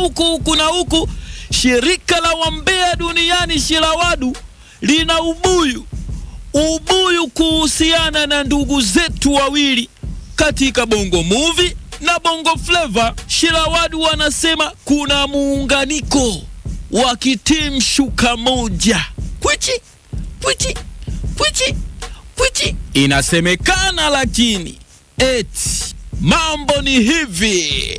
huku huku na huku. Shirika la wambea duniani Shirawadu lina ubuyu ubuyu kuhusiana na ndugu zetu wawili katika Bongo Movie na Bongo Flava. Shirawadu wanasema kuna muunganiko wa kitimu shuka moja. Kwichi kwichi kwichi kwichi, inasemekana lakini eti mambo ni hivi.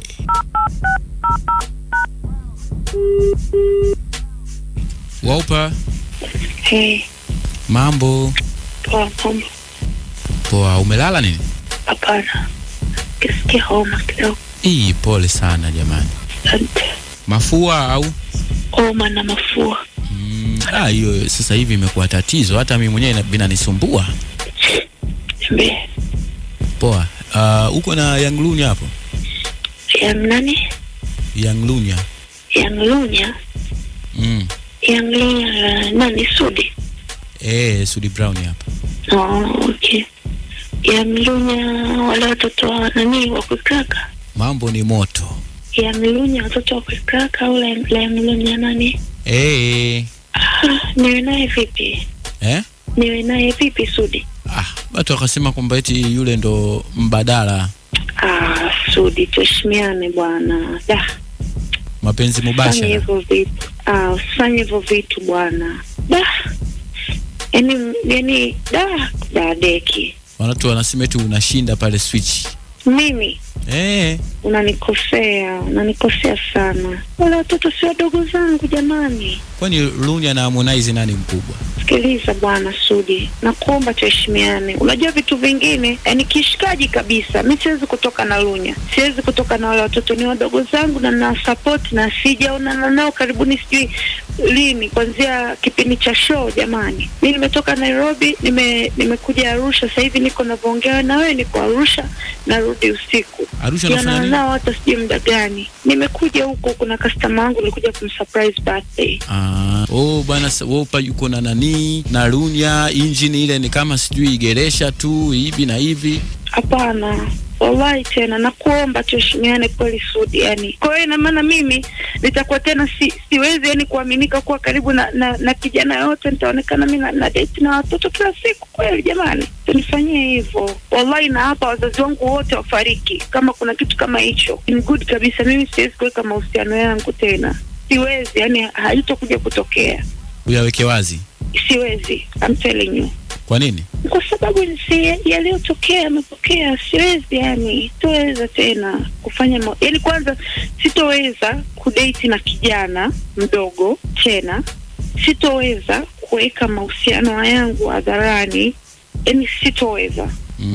Waupa, Hey, mambo poa pombe. poa. Umelala nini? Hapana, kisikia homa kidogo. Ii, pole sana jamani. Asante. Mafua au Homa na mafua. Mm, ah, hiyo sasa hivi imekuwa tatizo, hata mimi mwenyewe ina- vinanisumbua. Niambie. Poa. Uh, uko na Young Lunya hapo? Yang nani? Young Lunya. Yang Lunya. Mm. Yang Lunya nani? Sudi. Eh, Sudi Brown hapa. Oh, okay. Yang Lunya wale watoto wa nani wa kukraka. Mambo ni moto. Yang Lunya watoto wa kukraka au la Yang Lunya nani? Eh. Ah, niwe naye vipi? Eh? Niwe naye vipi Sudi? Ah, watu wakasema kwamba eti yule ndo mbadala Ah, Sudi tuheshimiane bwana. Da. mapenzi Fanya mubashara. hivyo vitu ah, usifanye hivyo vitu bwana. Da, yani yani da dadeki Watu wanasema eti unashinda pale switch. mimi Eh, unanikosea, unanikosea sana. Wale watoto si wadogo zangu jamani. kwani Lunya na Harmonize nani mkubwa? Sikiliza bwana Sudi, nakuomba tuheshimiane. Unajua vitu vingine, yani kishikaji kabisa. Mi siwezi kutoka na Lunya, siwezi kutoka na wale watoto, ni wadogo zangu na na support na sijaonana nao karibuni, sijui lini, kuanzia kipindi cha show. Jamani, mi nimetoka Nairobi, nime nimekuja Arusha, sasa hivi niko navyoongea na wewe, niko Arusha, narudi usiku Arusha unafanya Sijaonana nini? nao hata sijui muda gani. Nimekuja huko, kuna customer wangu nilikuja kumsurprise birthday. Ah, oh bwana sa- Wopa yuko na nani na Lunya, injini ile ni kama sijui geresha tu hivi na hivi. Hapana, wallahi tena nakuomba tuheshimiane kweli Sudi. Yani kwa hiyo ina maana mimi nitakuwa tena si, siwezi yani kuaminika kuwa karibu na, na, na kijana yote, nitaonekana mi na, na date na watoto kila siku. Kweli jamani, tunifanyie hivyo wallahi, na hapa wazazi wangu wote wafariki kama kuna kitu kama hicho. Ni good kabisa, mimi siwezi kuweka mahusiano yangu tena, siwezi, yani haitokuja kutokea, Uyaweke wazi. siwezi, I'm telling you Kwa nini? kwa sababu si yaliyotokea yametokea, siwezi yani, sitoweza tena kufanya ma... yani, kwanza sitoweza kudate na kijana mdogo tena, sitoweza kuweka mahusiano yangu hadharani, yani sitoweza.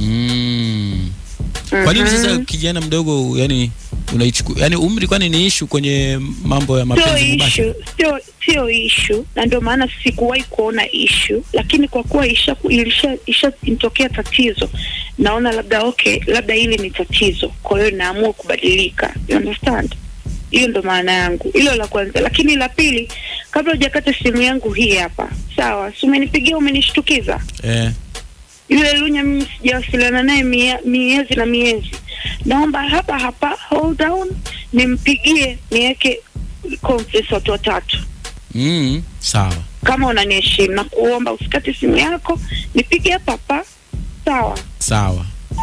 Mm. Kwa nini sasa Mhm. kijana mdogo yani unaichukua yani umri kwani ni ishu kwenye mambo ya Sio mapenzi mubashara? ishu, sio sio ishu, na ndio maana sikuwahi kuona ishu, lakini kwa kuwa isha ilisha ishatokea tatizo, naona labda okay, labda hili ni tatizo, kwa hiyo naamua kubadilika. You understand? Hiyo ndo maana yangu, hilo la kwanza. Lakini la pili, kabla hujakata simu yangu hii hapa, sawa, si umenipigia umenishtukiza Eh. yule Lunya mimi sijawasiliana naye mie- miezi na miezi. Naomba hapa hapa hold down, nimpigie niweke conference watu watatu. Mm, sawa. Kama unaniheshimu na kuomba usikate simu yako, nipige hapa hapa, sawa? Sawa.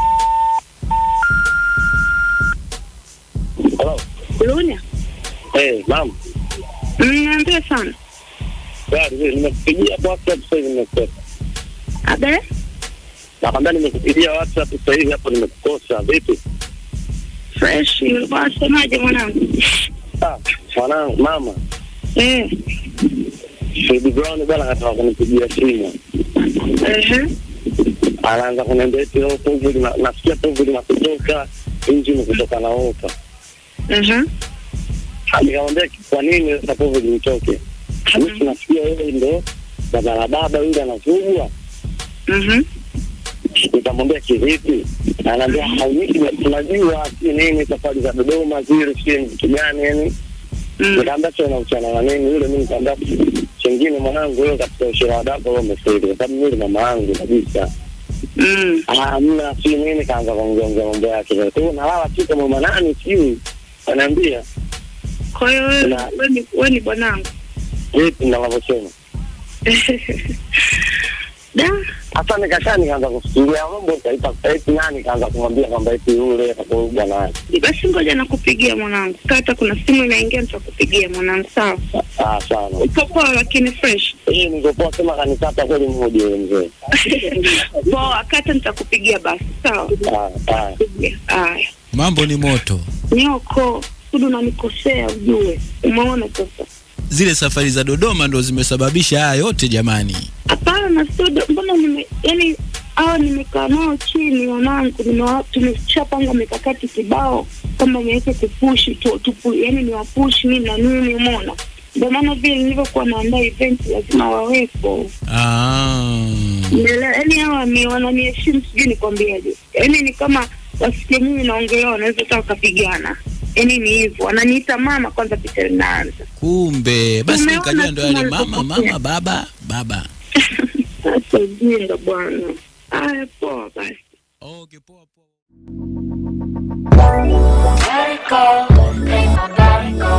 Hello. Lunya, Eh, naam. niambie sana. Gari hili nimekupigia WhatsApp sasa hivi nimekukosa. Abe, Nakwambia nimekupigia WhatsApp sasa hivi hapo nimekukosa. Vipi? fresh, ulikuwa unasemaje mwanangu? Ah, mwanangu mama. Eh, Baby Brown bwana kataka kunipigia simu. ehe, Anaanza kuniambia eti leo povu lina nasikia povu linakutoka nje kutoka na opa. ehe, Nikamwambia kwa nini sasa povu linitoke? Mimi nasikia wewe ndo baba la baba yule anavugwa. mhm, Nikamwambia kivipi? Anaambia hauniki tunajua si nini safari za Dodoma zile si vitu gani yani mm, nikaambia sio nauchana na nini yule, mimi nikaambia chengine mwanangu, wewe katika ushira wadako wewe umefeli, kwa sababu yule mama yangu kabisa. mm, Ah, mna si nini, kaanza kuongea mambo yake. Kwa hiyo nalala tu kama nani sijui, anaambia Kwa hiyo wewe Na- wewe ni wewe ni bwanangu. vipi ninavyosema. Da, Hata nikakaa nikaanza kufikiria mambo, nikaita eti nani, nikaanza kumwambia kwamba eti yule atakuwa bwana wake. basi ngoja nakupigia mwanangu. Kata kuna simu inaingia nitakupigia mwanangu, sawa? Ah, sana Uko poa lakini fresh. hii nikopoa sema kanikata kweli mmoja yule mzee. Poa, kata nitakupigia basi, sawa? Ah, ah. Pigia. Haya. Mambo ni moto. Nyoko, Sudu unanikosea ujue. Umeona sasa? Zile safari za Dodoma ndo zimesababisha haya yote jamani. Hapana Sudu, mbona nime yani hao nimekaa nao chini wanangu, nimewa- tumeshapanga mikakati kibao kama niweze kupushi tu, tupu, yani ni wapushi nini na nini, umeona? Ndio maana vile nilivyokuwa naandaa event lazima wawepo. Ah. Umeelewa? Yaani hawa ni wananiheshimu, sijui nikwambiaje. Yaani ni kama wasikie mimi naongelea, wanaweza hata wakapigana. Yaani ni hivyo, wananiita mama kwanza, picha linaanza. Kumbe basi Umeona nikajua ndo yale tuna mama alipopokea. mama baba baba. Sasa ujinga bwana. Haya, poa basi. Okay, poa poa. Let it go, let my body go.